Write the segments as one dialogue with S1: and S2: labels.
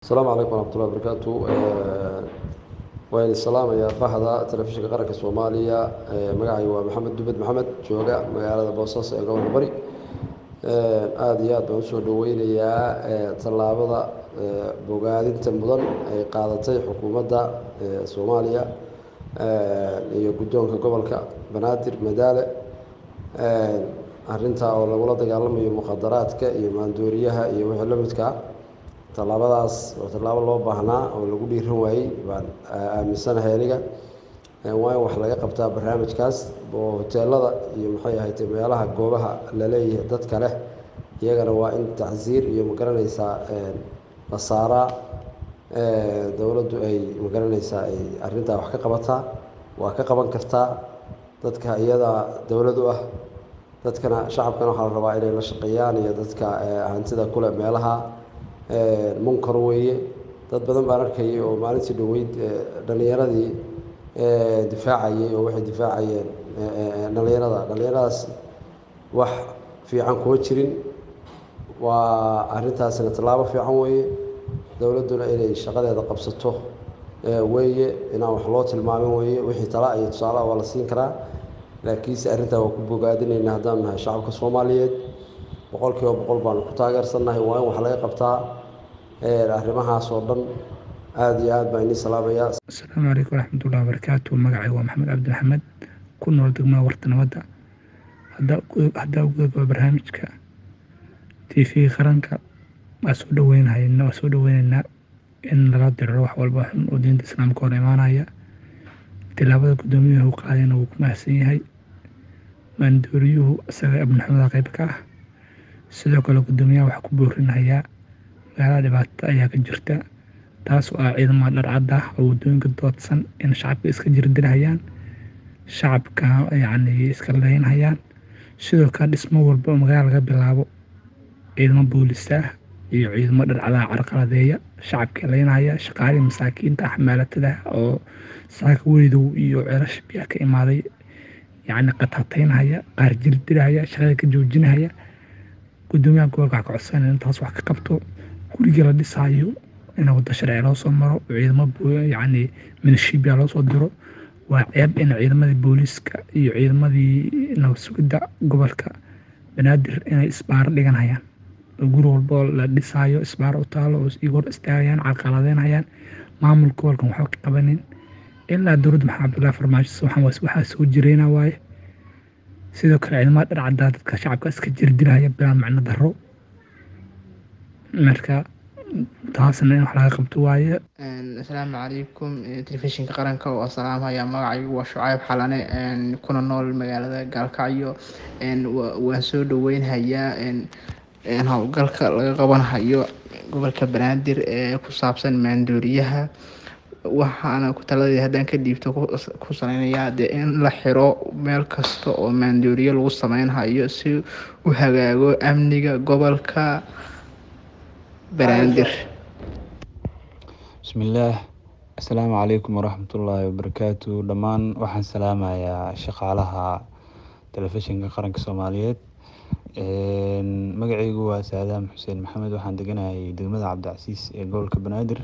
S1: asalaamu calaykum waraxmatullahi wabarakaatu waan salaamayaa bahda telefishinka qaranka soomaaliya magacay waa maxamed dubed maxamed jooga magaalada boosaaso ee gobolka bari aada iyo aad baan usoo dhaweynayaa tallaabada bogaadinta mudan ay qaadatay xukuumadda soomaaliya iyo guddoonka gobolka banaadir madaale arintaa oo lagula dagaalamayo mukhadaraadka iyo maandooriyaha iyo wixii la midkaa tallaabadaas oo tallaabo loo baahnaa oo lagu dhiiran waayey baan aaminsanahay aniga waa in wax laga qabtaa barnaamijkaas oo hoteelada iyo maxay ahayd meelaha goobaha laleeyahay dadka leh iyagana waa in tacsiir iyo magaranaysaa la saaraa dowladdu ay magaranaysaa ay arrintaa wax ka qabataa waa ka qaban kartaa dadka iyadaa dowlad u ah dadkana shacabkana waxaa la rabaa inay la shaqeeyaan iyo dadka hantida kule meelaha munkar weeye dad badan baan arkayay oo maalintii dhoweyd dhallinyaradii difaacayay oo waxay difaacayeen dhallinyarada dhallinyaradaas wax fiican kuma jirin waa arrintaasina tallaabo fiican weeye dowladduna inay shaqadeeda qabsato weeye inaan wax loo tilmaamin weeye wixii tala iyo tusaalaha waa la siin karaa laakiinse arrintaa waa ku bogaadinayna haddaan nahay shacabka soomaaliyeed boqol kiiba boqol baanu ku taageersannahay waa in wax laga qabtaa arrimahaas oo dhan aada iyo aad baan inii salaamayaa
S2: asalaamu calaykum waraxmatullahi wabarakaatu magacay waa maxamed cabdi maxamed ku nool degmada warta nabadda haddaa ugudagaba barnaamijka t v qaranka waa soo dhaweynhayna waa soo dhaweyneynaa in lala diriro wax walba xun oo diinta islaamka hor imaanaya tilaabada guddoomiyuhu qaadayna wuu ku mahadsan yahay maandooriyuhu isaga abnixumada qayb ka ah sidoo kale guddoomiyaha waxaa ku boorinayaa magaalada dhibaato ayaa ka jirta taas oo ah ciidamada dharcad ah oo waddooyinka doodsan in shacabka iska jirdilhayaan shacabka yacni iska leynhayaan sidoo kale dhismo walba oo magaala laga bilaabo ciidamo boolisa ah iyo ciidamo dharcadaha carqaladeeya shacabka leynhaya shaqaalihii masaakiinta ah maalatada oo saaka weydow iyo ceelasha biyaha ka imaaday yacni qataataynhaya qaar jirdilhaya shaqada ka joojinhaya guddoomiyaha gobolka waxaa ka codsanaya in taas wax ka qabto guriga la dhisaayo in waddo sharci loo soo maro ciidamo yacni milishibiya loo soo diro waa ceeb in ciidamadii booliiska iyo ciidamadii nabad sugidda gobolka banaadir inay isbaaro dhiganhayaan oo guri walboo la dhisaayo isbaaro u taalo oo iga hor istaagayaan carqaladeynhayaan maamulka gobolkan waxba ka qabanin ilaa dowladda maxamed cabdullaahi farmaajo waxaa soo jireyna waaye sidoo kale ciidamada dharcaddaa dadka shacabka iska jirdilhaya bilaa macno daro marka taasna in wax laga qabto waaye
S3: asalaamu calaykum telefishinka qaranka oo salaamhaya magacaygu waa shucayb xalane kuna nool magaalada gaalkacyo waan soo dhaweynhayaa howlgalka laga qabanhayo gobolka banaadir ee ku saabsan maandooriyaha waxaana ku taladeed haddaan ka dhiibto ku saleynayaa dee in la xiro meel kasta oo maandooriyo lagu sameynhayo si u hagaago amniga gobolka banaadir
S4: bismillaah assalaamu calaykum waraxmatullaahi wabarakaatu dhammaan waxaan salaamayaa shaqaalaha telefishinka qaranka soomaaliyeed magacaygu waa saadaam xuseen maxamed waxaan deganahay degmada cabdicasiis ee gobolka banaadir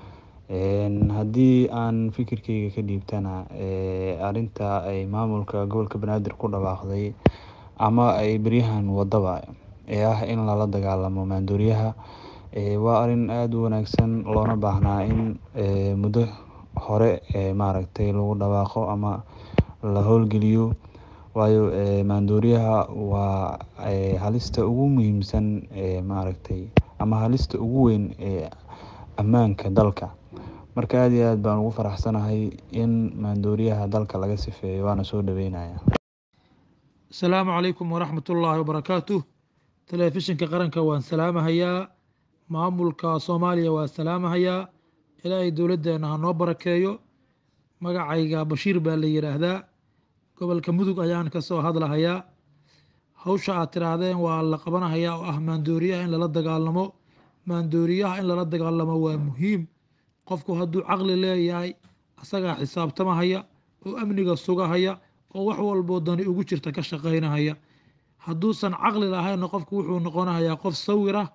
S4: haddii aan fikirkeyga ka dhiibtana arinta ay maamulka gobolka banaadir ku dhawaaqday ama ay beryahan wadaba ee ah in lala dagaalamo maandooriyaha waa arin aada u wanaagsan loona baahnaa in muddo hore maaragtay lagu dhawaaqo ama la howlgeliyo waayo maandooriyaha waa halista ugu muhiimsan maaragtay ama halista ugu weyn ee ammaanka dalka marka aada iyo aad baan ugu faraxsanahay in maandooriyaha dalka laga sifeeyo waana soo dhaweynaya
S5: asalaamu calaykum waraxmatullaahi wabarakaatu telefishinka qaranka waan salaamahayaa maamulka soomaaliya waa salaamahayaa ilaahay dowladdeena ha noo barakeeyo magacayga bashiir baa la yidhaahdaa gobolka mudug ayaan kasoo hadlahayaa hawsha aad tidhaahdeen waa la qabanahayaa oo ah maandooriyaha in lala dagaalamo maandooriyaha in lala dagaalamo waa muhiim qofku hadduu caqli leeyahay asagaa xisaabtamahaya oo amniga sugahaya oo wax walboo dani ugu jirta ka shaqaynahaya hadduusan caqli lahaynna qofku wuxuu noqonahayaa qof sawir ah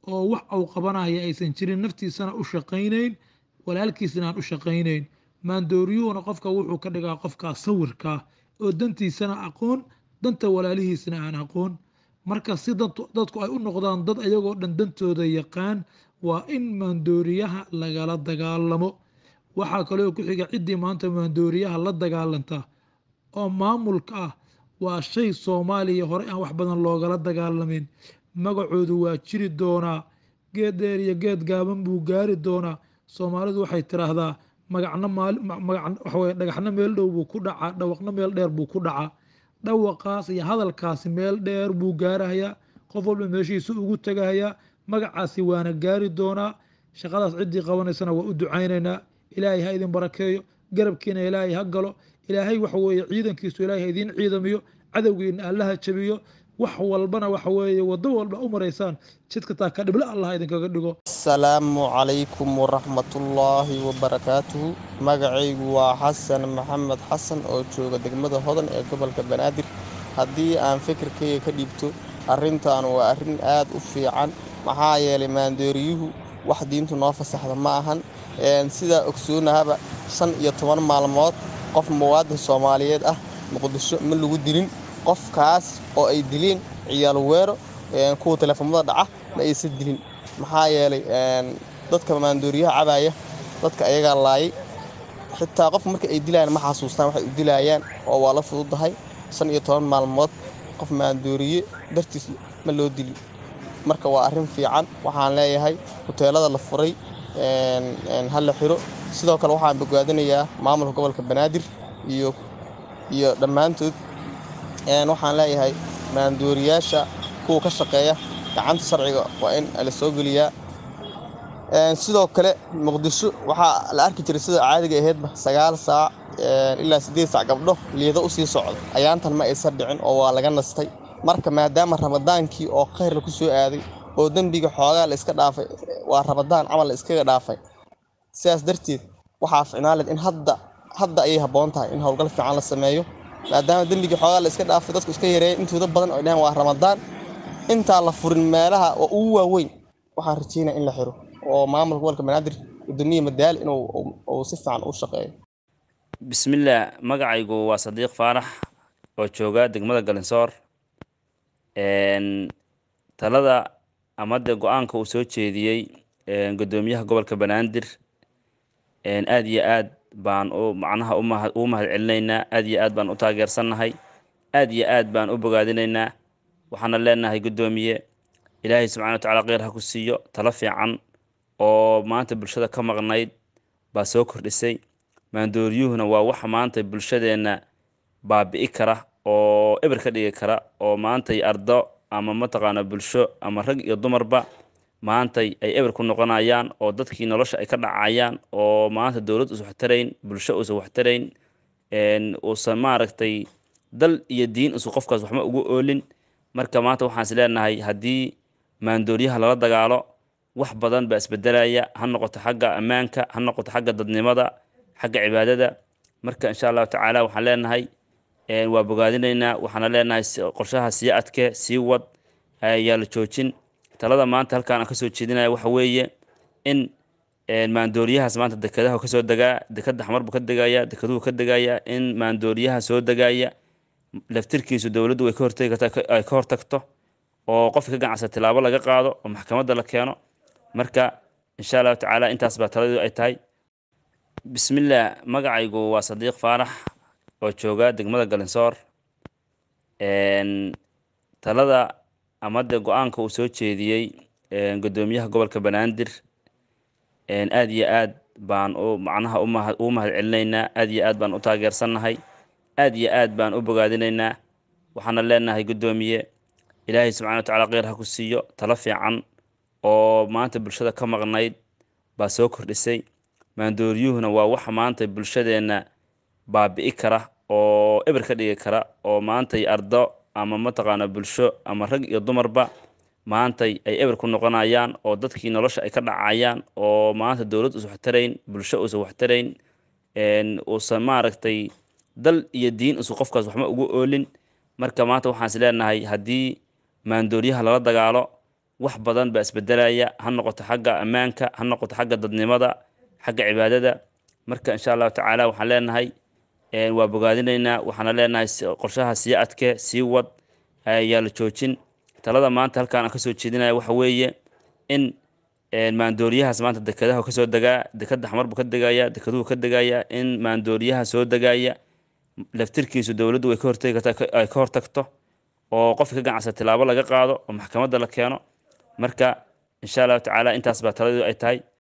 S5: oo wax uu qabanaya aysan jirin naftiisana u shaqaynayn walaalkiisna aan u shaqaynayn maandooriyuhuna qofka wuxuu ka dhigaa qofkaa sawirkaa oo dantiisana aqoon danta walaalihiisna aan aqoon marka si dadku ay u noqdaan dad ayagoo dhan dantooda yaqaan waa in maandooriyaha lagala dagaalamo waxaa kaloo ku xiga ciddii maanta maandooriyaha la dagaalanta oo maamulka ah waa shay soomaaliya hore aan wax badan loogala dagaalamin magacoodu waa jiri doonaa geed dheer iyo geed gaaban buu gaari doonaa soomaalidu waxay tiraahdaa magacna waxaweye dhagaxna meel dhow buu ku dhacaa dhawaqna meel dheer buu ku dhacaa dhawaqaas iyo hadalkaasi meel dheer buu gaarahayaa qof walba meeshiisa ugu tegahayaa magacaasi waana gaari doonaa shaqadaas ciddii qabanaysana waa u ducaynaynaa ilaahay ha idin barakeeyo garabkiina ilaahay ha galo ilaahay waxa weeye ciidankiisu ilaahay ha idiin ciidamiyo cadowgiina allaha jabiyo wax walbana waxa weeye waddo walba u maraysaan jidka taa ka dhibla allah idinkaga dhigo
S6: asalaamu calaykum waraxmatullaahi wabarakaatuhu magacaygu waa xasan maxamed xasan oo jooga degmada hodan ee gobolka banaadir haddii aan fikirkayga ka dhiibto arrintan waa arrin aad u fiican maxaa yeelay maandooriyuhu wax diintu noo fasaxda ma ahan sidaa ogsoonahaba shan iyo toban maalmood qof muwaadin soomaaliyeed ah muqdisho ma lagu dilin qofkaas oo ay dileen ciyaal weero kuwa telefoomada dhaca ma aysan dilin maxaa yeelay dadka maandooriyaha cabaya dadka ayagaa laayay xitaa qof marka ay dilayaan ma xasuustaan waxay u dilayaan oo waa la fududahay shan iyo toban maalmood qof maandooriye dartiis ma loo dili marka waa arrin fiican waxaan leeyahay huteelada la furay ha la xiro sidoo kale waxaan bogaadinayaa maamulka gobolka banaadir iyo iyo dhammaantood waxaan leeyahay maandooriyaasha kuwa ka shaqeeya gacanta sharciga waa in la soo geliyaa sidoo kale muqdisho waxaa la arki jiray sida caadiga ahaydba sagaal saac ilaa siddeed saac gabdho liido u sii socda ayaantan ma aysan dhicin oo waa laga nastay marka maadaama ramadaankii oo khayr laku soo aaday oo dembiga xoogaa la iska dhaafay waa ramadaan camal la iskaga dhaafay sidaas darteed waxaa ficnaanleed in hadda hadda ayay habboon tahay in howlgal fiican la sameeyo maadaama dembigii xoogaa la iska dhaafay dadku iska yareeyay intooda badan oo dhaheen waa ramadaan intaa la furin meelaha oo ugu waaweyn waxaan rajeynaya in la xiro oo maamulka gobolka banaadir gudoomiye madaal inuu si fiican u shaqeeyo
S7: bismillaah magacaygu waa sadiiq faarax oo jooga degmada galinsoor talada ama dee go-aanka uu soo jeediyey gudoomiyaha gobolka banaadir aad iyo aad baan u macnaha ugu mahad celinaynaa aad iyo aad baan u taageersannahay aad iyo aad baan u bogaadinaynaa waxaana leenahay guddoomiye ilaahay subxana wa tacala kheyr ha ku siiyo talo fiican oo maanta bulshada ka maqnayd baa soo kordhisay maandooryuhuna waa waxa maanta bulshadeenna baabi'i kara oo eber ka dhigi kara oo maantay ardo ama mataqaana bulsho ama rag iyo dumarba maantay ay eber ku noqonayaan oo dadkii nolosha ay ka dhacayaan oo maanta dowlad uusan waxtarayn bulsho uusan waxtarayn uusan maaragtay dal iyo diin uusan qofkaas waxma ugu oolin marka maanta waxaan is leenahay haddii maandooryaha lala dagaalo wax badan baa isbedelaya ha noqoto xagga ammaanka ha noqoto xagga dadnimada xagga cibaadada marka insha allahu tacaala waxaan leenahay waa bogaadinaynaa waxaana leenahay qorshaha sii adke sii wad yaa la joojin talada maanta halkaan aan kasoo jeedinaya waxa weeye in maandooriyahaas maanta dekedaha kasoo degaa dekeda xamar buu ka degaya dekeduhu ka degaya in maandooriyaha soo degaya laftirkiisu dowladdu way ka hortegi kartaa ay ka hortagto oo qofka ka ganacsa tilaabo laga qaado oo maxkamadda la keeno marka insha allahu tacaala intaas baa taladu ay tahay bismillaah magacaygu waa sadiiq faarax oo jooga degmada galinsoor talada ama dee go-aanka uu soo jeediyey gudoomiyaha gobolka banaadir aad iyo aad baan u macnaha ugu mahad celinaynaa aad iyo aad baan u taageersannahay aad iyo aad baan u bogaadinaynaa waxaana leenahay guddoomiye ilaahay subxana wa tacala kheyr ha ku siiyo talo fiican oo maanta bulshada ka maqnayd baa soo kordhisay maandooryuhuna waa waxa maanta bulshadeenna baabi'i kara oo eber ka dhigi kara oo maantay ardo ama mataqaana bulsho ama rag iyo dumarba maantay ay eber ku noqonayaan oo dadkii nolosha ay ka dhacayaan oo maanta dowlad uusan waxtarayn bulsho uusan waxtarayn uusan maaragtay dal iyo diin uusan qofkaas waxma ugu oolin marka maanta waxaan is leenahay haddii maandooryaha lala dagaalo wax badan baa isbedelaya ha noqoto xagga ammaanka ha noqoto xagga dadnimada xagga cibaadada marka insha allahu tacaala waxaan leenahay waa bogaadinaynaa waxaana leenahay qorshaha sii adkee sii wad ayaa la joojin talada maanta halkaan aan kasoo jeedinaya waxa weeye in maandooriyahaas maanta dekedaha kasoo degaa dekeda xamar buu ka degaya dekeduhu ka degaya in maandooriyaha soo degaya laftirkiisu dowladdu way ka hortegi kartaa ay ka hortagto oo qofka ka ganacsa tilaabo laga qaado oo maxkamadda la keeno marka insha allahu tacaala intaas baa taladu ay tahay